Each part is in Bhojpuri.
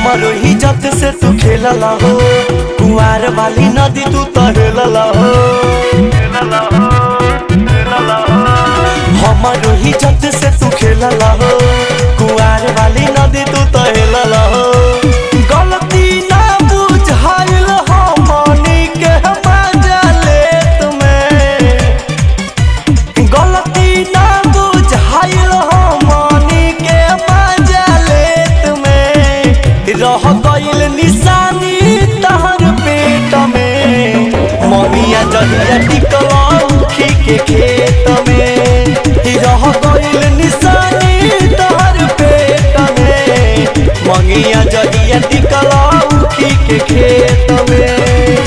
हमरो इज्जत से तू खेलला हो कुआर वाली नदी तू तो हेलला हो हमरो इज्जत से तू खेलला हो कुआर वाली नदी तू तो हेलला हो गलती ना बुझाइल हमनी के मजा ले तुम्हें गलती ना बुझाइल हमनी के मजा ले तुम्हें रह गइल निशानी तहर पेट में ममिया जहिया टिकलौखी के खेत में रह गइल निशानी तहर पेट में मंगिया जहिया टिकलौखी के खेत में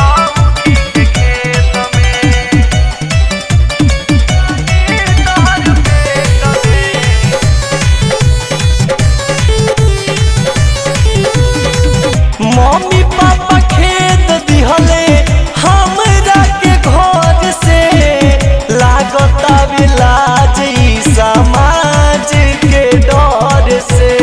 मम्मी पापा खेत दिहले हमरा के घर से लागता लाज ई समाज के डर से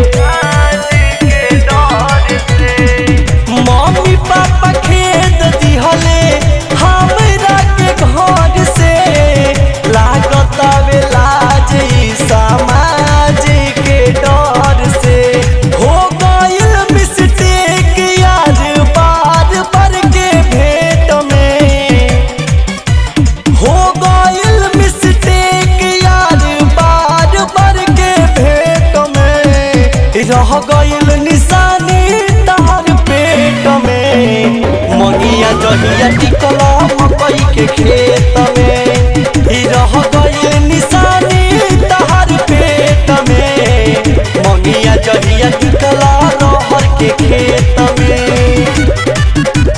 मम्मी पापा खेत दिहले हमरा के घर से लागता लाज ई समाज के डर से हो गइल मिस्टेक यार बार बार के भेंट में हो गइल मिस्टेक यार बार बार के भेंट में रह गइल निशानी तार पेट में मगिया जहिया टिकल मकई के खेत में रह गइल निशानी तार पेट में मगिया जहिया टिकल रहर के खेत में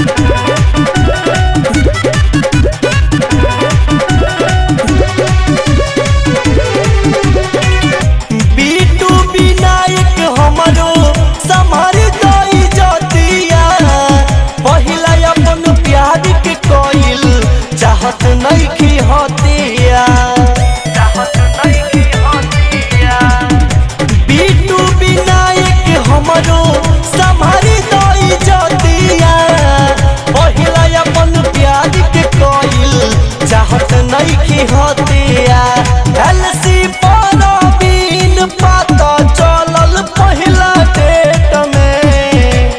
बीटू विनायक हमरो समार दई जतिया पहिला अपन प्यार के कइल चाहत नइखी हतिया बीटू विनायक हमरो समार दई जतिया पहिला अपन प्यार के कइल चाहत नइखी हतिया एलसी पर बीन पता चलल पहिला डेट में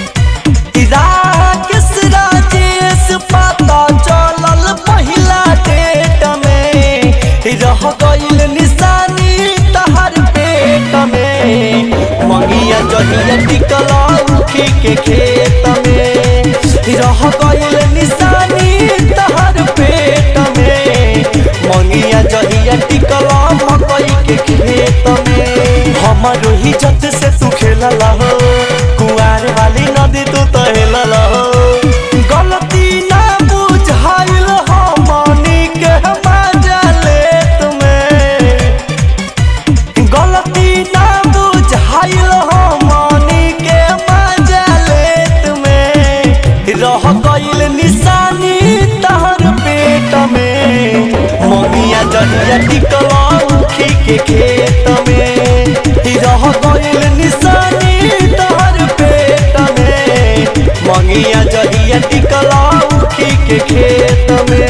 राकेश राजेश पता चलल पहिला डेट में रह गइल निशानी तहर पेट में मंगिया जहिया टिकल उखी के खेत में रह गइल निशानी तहर पेट में मंगिया जहिया टिकल मकई के खेत में हमरो इज्जत से तू खेलला हो कुआर वाली नदी तू तो हेलला हो गलती ना बुझाइल हमनी के मजा ले तुम्हें गलती ना बुझाइल हमनी के मजा ले तुम्हें रह गइल निशानी तहर पेट में ममिया जहिया टिकलौखी के खेत में रह गइल निशानी तहर पेट में मंगिया जहिया टिकलौखी के खेत में